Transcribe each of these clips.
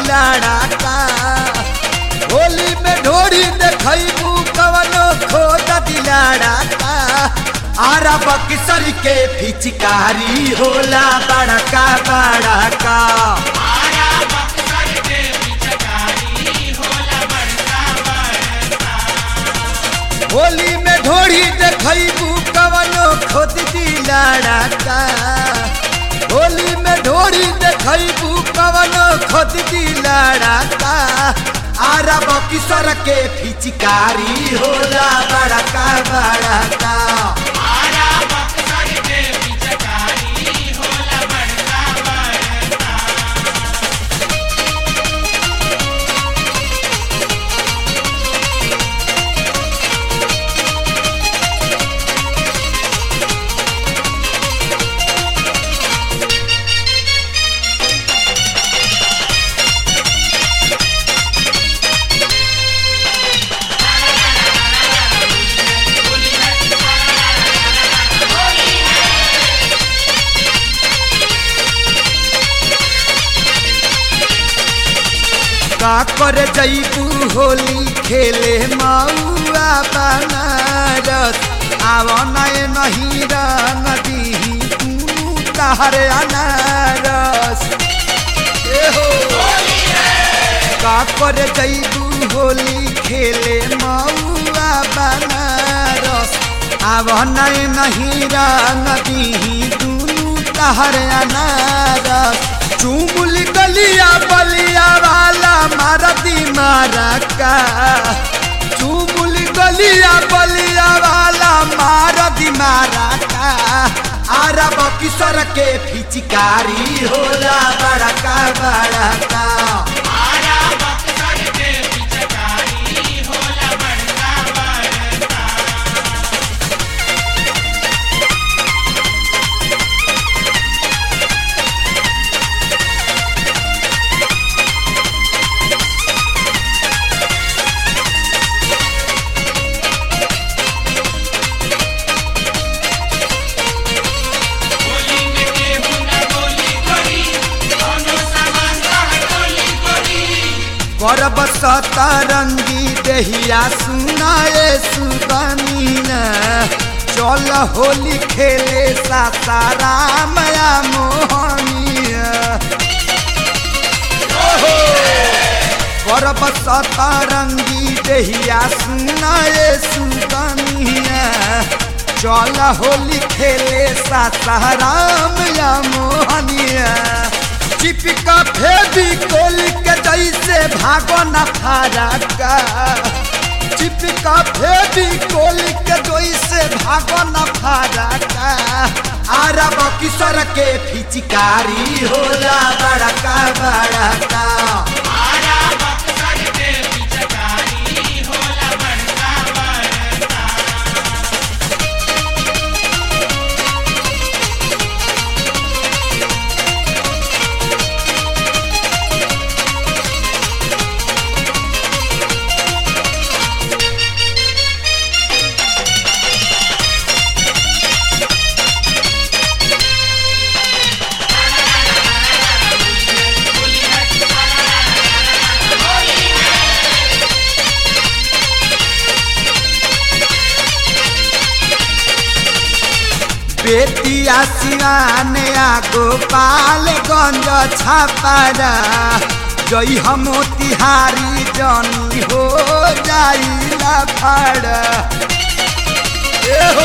दिलाड़ा का होली में ढोरी देखबू कवनो खोद दिलाड़ा का आरा बक्सर के फिचकारी होला बड़का बड़का होली में ढोरी देखबू कवनो खोद दिलाड़ा का होली में ढोरी देखबू कवनो खोद दिलाड़ा का आरा बक्सर के फिचकारी होला बड़का बड़का का कर जैबू होली खेले मऊआ बनारस आव नए नहीं रंग दीही तू तहरे अनारस ए हो का कर जैबू होली खेले मऊआ बनारस आव नए नहीं रंग दीही दूनू तहरे अनारस चुमुल गलिया बलिया वाला मारती मारा का चुमुल गलिया बलिया वाला मारती मारा का आरब किशोर के फिचकारी होला बड़का बड़का करब सतरंगी देहिया सुनाए सुगमीना चल होली खेले सासाराम या मोहनिया ओहो करब सतरंगी देहिया सुनाए सुगमीना चल होली खेले सासाराम या मोहनिया चिपका फेदी कोली के जैसे भागो न फारका चिपका फेदी कोली के जैसे भागो न फारका आरब किशोर के फिचकारी होला बड़का बड़का बेतिया सिवान आ गोपालगंज छापारा जई हम तिहारी जनी हो जाइला फाड़ा ए हो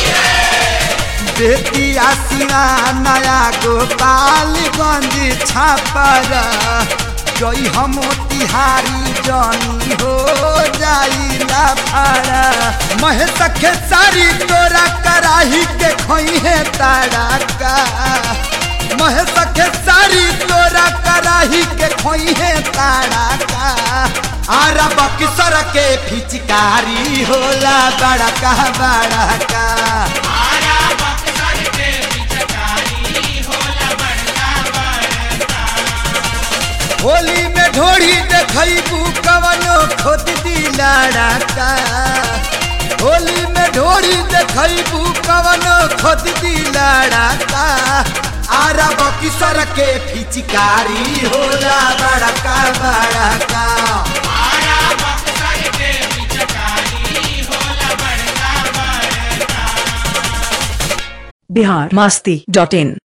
बेतिया सिवान आ गोपालगंज छापारा जई हम तिहारी जनी हो जाइला फाड़ा महेश खेसारी तोरा कराही के खोई है तारा का महेश खेसारी तोरा कराही के खोई है तारा का आरा बक्सर के फिचकारी होला बड़का बड़का होली में ढोड़ी देखबू कवनो खोद दिलाड़ा का होली में ढोड़ी देखबू कवनो खोद दिलाड़ा का आरा बकिसर के फिचकारी होला बड़का बड़का बिहार मस्ती डॉट इन